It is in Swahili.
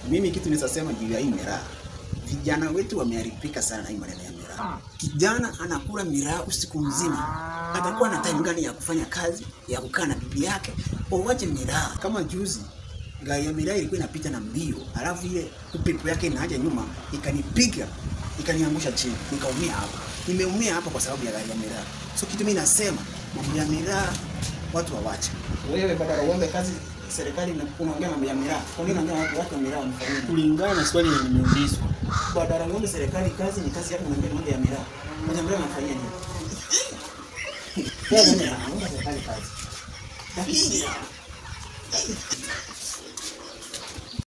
Mimi kitu nisasema juu ya hii miraa, vijana wetu wameharibika sana na hii maneno ya miraa. Kijana anakula miraa usiku mzima, atakuwa na time gani ya kufanya kazi ya kukaa na bibi yake? Uwache miraa. Kama juzi gari ya miraa ilikuwa inapita na mbio, alafu ile upepo yake inaja nyuma ikanipiga ikaniangusha chini, nikaumia hapa. Nimeumia hapa kwa sababu ya gari ya miraa. So kitu mimi nasema mambo ya miraa watu wawache. Wewe badala uombe kazi serikali na unaongea mambo ya miraa. Kwa nini unaongea watu watu wa miraa wanafanya? Kulingana na swali lenye nimeulizwa, Badala uombe serikali kazi ni kazi yako unaongea mambo ya miraa. Mambo ya miraa wanafanya nini? Wewe unaomba serikali kazi. Lakini